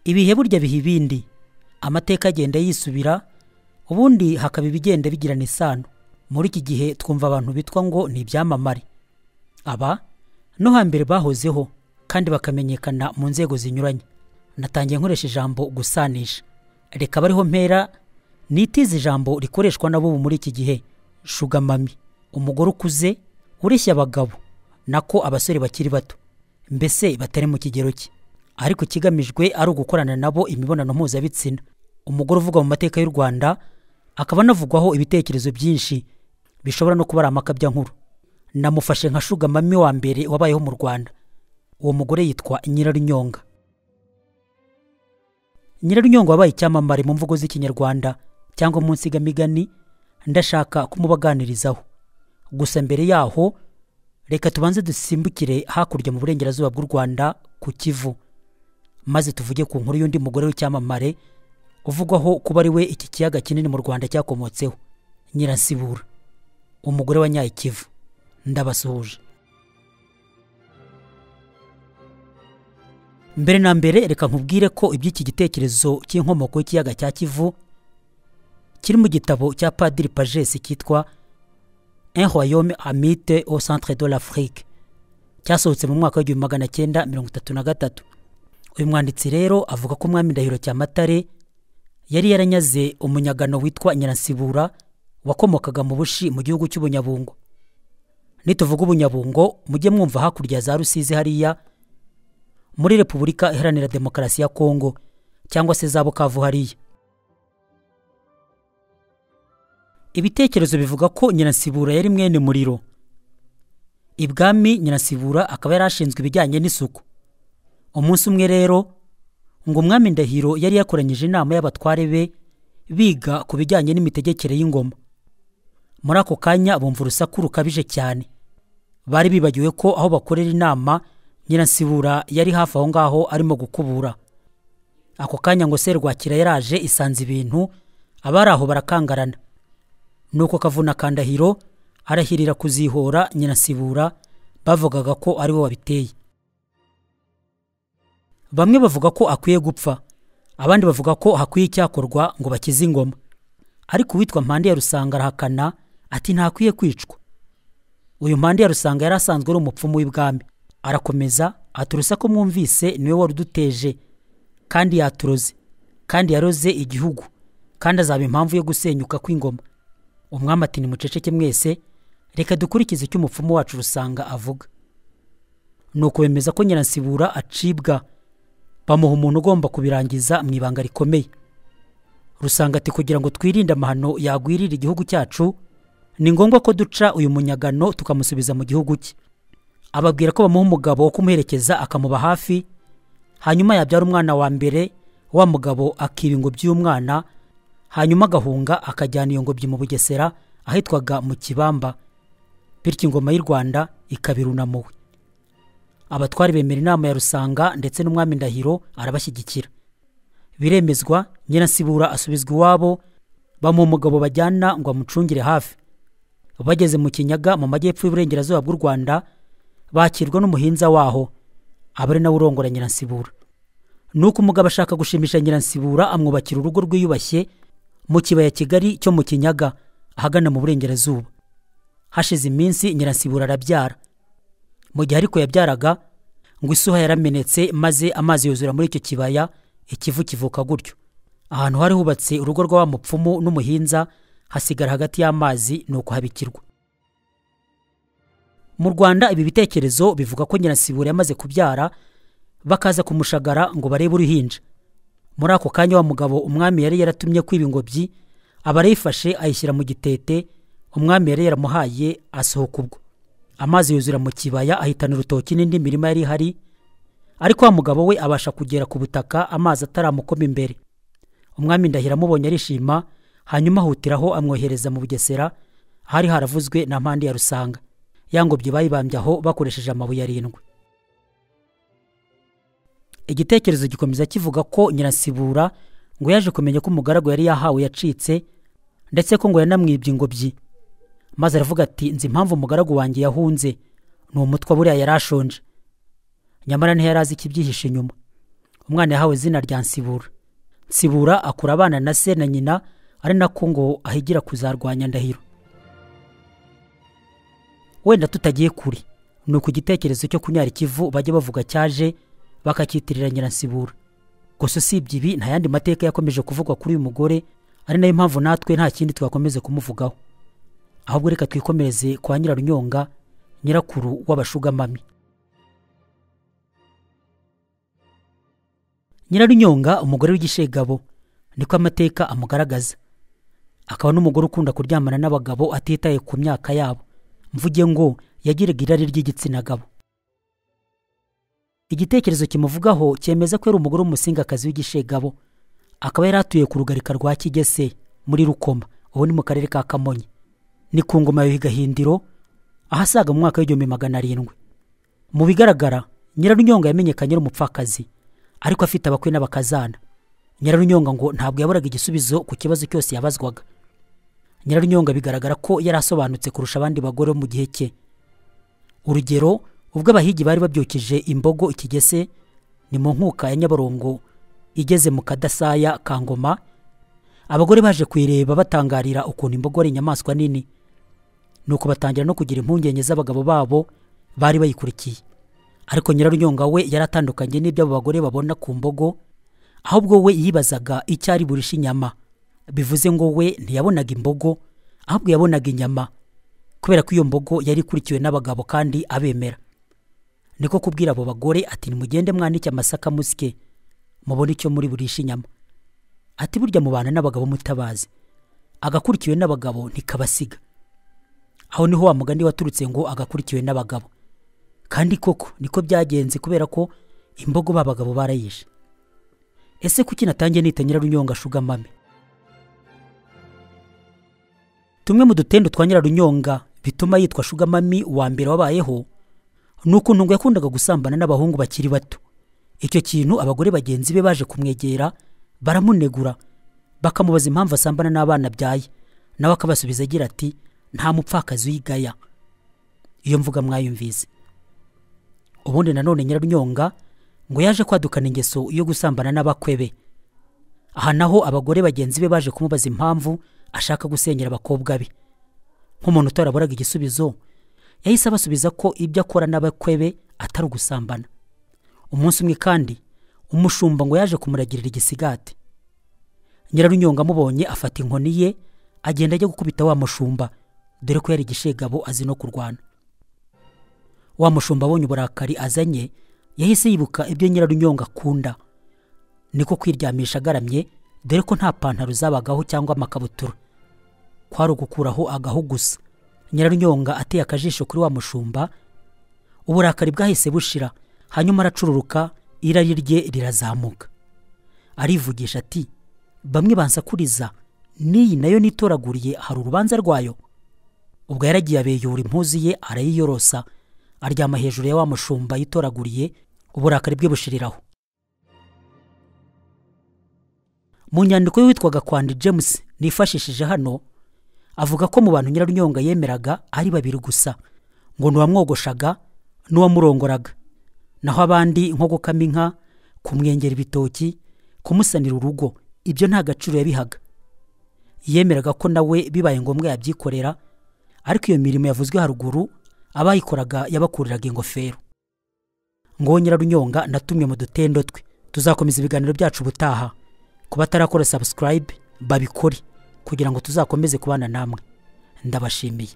ibihe burya biha ibindi amateka agenda yisubira ubundi hakaba ibigenda bigirana isano muri iki gihe twumva abantu bitwa ngo ni ibyamamare aba no hambere bahozeho kandi bakamenyekana mu nzego zinyuranye natangiye nkoresha ijambo gusanisha reka bariho mpera nitize ijambo rikoreshwa n'abo muri iki gihe shugamami umugore ukuze ureshya abagabo nako abasore bakiri bato mbese batari mu kigero cye ariko ikigamijwe ari ugukorana nabo imibonano mpuzabitsina umugore uvuga mu mateka y'u rwanda akaba anavugwaho ibitekerezo byinshi bishobora no kuba ari amakabyankuru namufashe nka shugamami wa mbere wabayeho mu rwanda uwo mugore yitwa nyirarunyonga nyirarunyonga wabaye icyamamare mu mvugo z'ikinyarwanda cyangwa mu nsigamigani ndashaka kumubaganirizaho gusa mbere yaho reka tubanze dusimbukire hakurya mu burengerazuba bw'u rwanda ku kivu maze tuvuge ku nkuru y'undi mugore w'icyamamare uvugwaho kuba ari we iki kiyaga kinini mu rwanda cyakomotseho nyirasibura umugore wa nyayikivu ndabasuhuje mbere na mbere reka nkubwire ko iby'iki gitekerezo cy'inkomoko y'ikiyaga cya kivu kiri mu gitabo cya padiri pagesi cyitwa un royaume amite au centre de l'afrique cyasohotse mu mwaka w'igihumbi magana cyenda mirongo itatu na gatatu uyu mwanditsi rero avuga ko umwami ndahiro cyamatare yari yaranyaze umunyagano witwa nyirasibura wakomokaga mu bushi mu gihugu cy'ubunyabungo nituvuga ubunyabungo mujye mwumva hakurya za rusizi hariya muri repubulika iharanira demokarasi ya kongo cyangwa se za bukavu hariya ibitekerezo bivuga ko nyirasibura yari mwene muriro ibwami nyirasibura akaba yari ashinzwe ibijyanye n'isuku umunsi umwe rero ngo umwami ndahiro yari yakoranyije inama y'abatware be biga ku bijyanye n'imitegekere y'ingoma muri ako kanya bumva urusaku rukabije cyane bari bibagiwe ko aho bakorera inama nyirasibura yari hafi aho ngaho arimo gukubura ako kanya ngo serwakira yaraje isanze ibintu abari aho barakangarana nuko kavuna ka ndahiro arahirira kuzihora nyirasibura bavugaga ko ari we wabiteye bamwe bavuga ko akwiye gupfa abandi bavuga ko hakwiye icyakorwa ngo bakize ingoma ariko uwitwa mpande ya rusanga arahakana ati ntakwiye kwicwa uyu mpande ya rusanga yari asanzwe ari umupfumu w'ibwami arakomeza aturusa ko mwumvise niwe wari uduteje kandi yaturoze kandi yaroze igihugu kandi azaba impamvu yo gusenyuka kw'ingoma umwami ati nimuceceke mwese reka dukurikize icyo umupfumu wacu rusanga avuga ni ukubemeza ko nyirasibura acibwa bamuha umuntu ugomba kubirangiza mu ibanga rikomeye rusanga ati kugira ngo twirinde amahano yagwirira igihugu cyacu ni ngombwa ko duca uyu munyagano tukamusubiza mu gihugu cye ababwira ko bamuha umugabo wo kumuherekeza akamuba hafi hanyuma yabyara umwana wa mbere wa mugabo akiba ingobyi y'umwana hanyuma agahunga akajyana iyo ngobyi mu bugesera ahitwaga mu kibamba bityo ingoma y'u rwanda ikaba irunamuwe abatwari bemera inama ya rusanga ndetse n'umwami ndahiro arabashyigikira biremezwa nyirasibura asubizwa iwabo bamuha umugabo bajyana ngo amucungire hafi bageze mu kinyaga mu majyepfo y'uburengerazuba bw'u rwanda bakirwa n'umuhinza waho aba ari nawe urongora nyirasibura nuko umugabo ashaka gushimisha nyirasibura amwubakira urugo rwiyubashye mu kibaya kigari cyo mu kinyaga ahagana mu burengerazuba hashize iminsi nyirasibura arabyara mu gihe ariko yabyaraga ngo isuha yaramenetse maze amazi yuzura muri icyo kibaya ikivu kivuka gutyo ahantu hari hubatse urugo rwa wa mupfumu n'umuhinza hasigara hagati y'amazi ni uko habikirwa mu rwanda ibi bitekerezo bivuga ko nyirasibura yamaze kubyara bakaza kumushagara ngo barebe uruhinja muri ako kanya wa mugabo umwami yari yaratumye kwiba ingobyi aba arayifashe ayishyira mu gitete umwami yari yaramuhaye asohoka ubwo amazi yuzura mu kibaya ahitana urutoki n'indi mirima yari ihari ariko wa mugabo we abasha kugera ku butaka amazi ataramukoma imbere umwami ndahira amubonye arishima hanyuma ahutiraho amwohereza mu bugesera hari haravuzwe na mpande ya rusanga ya ngobyi bayibambye aho bakoresheje amabuye arindwi igitekerezo gikomeza kivuga ko nyirasibura ngo yaje kumenya ko umugaragu yari yahawe yacitse ndetse ko ngo yanamwibye ingobyi maze aravuga ati nzi impamvu umugaragu wanjye yahunze ni umutwe buriya yari ashonje nyamara ntiyari azi ikibyihishe inyuma umwana yahawe izina rya nsibura nsibura akura abana na se na nyina ari nako ngo ahigira kuzarwanya ndahiro wenda tutagiye kure ni uku igitekerezo cyo kunyara ikivu bajya bavuga cyaje bakacyitirira nyiransibura gusa usibye ibi nta yandi mateka yakomeje kuvugwa kuri uyu mugore ari nayo mpamvu natwe nta kindi twakomeze kumuvugaho ahubwo reka twikomereze kwa nyirarunyonga nyirakuru w'abashugamami nyirarunyonga umugore w'igishegabo niko amateka amugaragaza akaba n'umugore ukunda kuryamana n'abagabo atitaye ku myaka yabo mvuge ngo yagiraga irari ry'igitsina gabo igitekerezo kimuvugaho cyemeza ko yari umugore w'umusingakazi w'igishegabo akaba yari atuye ku rugarika rwa kigese muri rukoma ubu ni mu karere ka kamonyi ni ku ngoma ya higahindiro ahasaga mu mwaka w'igihumbi magana arindwi mu bigaragara nyirarunyonga yamenyekanye ari umupfakazi ariko afite abakwe n'abakazana nyirarunyonga ngo ntabwo yaburaga igisubizo ku kibazo cyose yabazwaga nyirarunyonga bigaragara ko yari asobanutse kurusha abandi bagore bo mu gihe cye urugero ubwo abahigi bari babyukije imbogo ikigese ni mu nkuka ya nyabarongo igeze mu kadasaya ka ngoma abagore baje kuyireba batangarira ukuntu imbogo ari inyamaswa nini nuko batangira no kugira impungenge z'abagabo babo bari bayikurikiye ariko nyirarunyonga we yari atandukanye n'ibyo abo bagore babona ku mbogo ahubwo we yibazaga icyo ari burishe inyama bivuze ngo we ntiyabonaga imbogo ahubwo yabonaga inyama kubera ko iyo mbogo yari ikurikiwe n'abagabo kandi abemera niko kubwira abo bagore ati nimugende mwanike amasaka musye mubone icyo muri burisha inyama ati burya mubana n'abagabo mutabazi agakurikiwe n'abagabo ntikabasiga aho niho wa mugani waturutse ngo agakurikiwe n'abagabo kandi koko niko byagenze kubera ko imbogo b'abagabo barayishe ese kuki natangiye nita nyirarunyonga shugamame tumwe mu dutendo twa nyirarunyonga bituma yitwa shugamami wa mbere wabayeho ni ukuntu ngo yakundaga gusambana n'abahungu bakiri bato icyo kintu abagore bagenzi be baje kumwegera baramunegura bakamubaza impamvu asambana n'abana abyaye nawe akabasubiza agira ati nta mupfakazi uyigaya iyo mvuga mwayumvise ubundi nanone nyirarunyonga ngo yaje kwadukana ingeso yo gusambana n'abakwe be aha naho abagore bagenzi be baje kumubaza impamvu ashaka gusenyera abakobwa be nk'umuntu utaraburaga igisubizo yahise abasubiza ko ibyo akora n'abakwe be atari ugusambana umunsi umwe kandi umushumba ngo yaje kumuragirira igisigati nyirarunyonga amubonye afata inkoni ye agenda ajya gukubita wa mushumba dore ko yari igishegabo azi no kurwana wa mushumba abonye uburakari azanye yahise yibuka ibyo nyirarunyonga akunda niko kwiryamisha agaramye dore ko nta pantaro zabagaho cyangwa amakabutura kwari ugukuraho agahu gusa nyirarunyonga ateye akajisho kuri wa mushumba uburakari bwahise bushira hanyuma aracururuka irari rye rirazamuka arivugisha ati bamwe bansakuriza n'iyi nayo nitoraguriye hari urubanza rwayo ubwo yaragiye abeyura impuzu ye arayiyorosa aryama hejuru ya wa mushumba yitoraguriye uburakari bwe bushiriraho mu nyandiko y'uwitwaga kwandi james nifashishije hano avuga ko mu bantu nyirarunyonga yemeraga ari babiri gusa ngo ni uwamwogoshaga n'uwamurongoraga naho abandi nko gukama inka kumwengera ibitoki kumusanira urugo ibyo nta gaciro yabihaga yemeraga ko nawe bibaye ngombwa yabyikorera ariko iyo mirimo yavuzwe haruguru abayikoraga yabakuriraga ingofero ngo nyirarunyonga na tumwe mu dutendo twe tuzakomeza ibiganiro byacu ubutaha ku batarakora subscribe babikore kugira ngo tuzakomeze kubana namwe ndabashimiye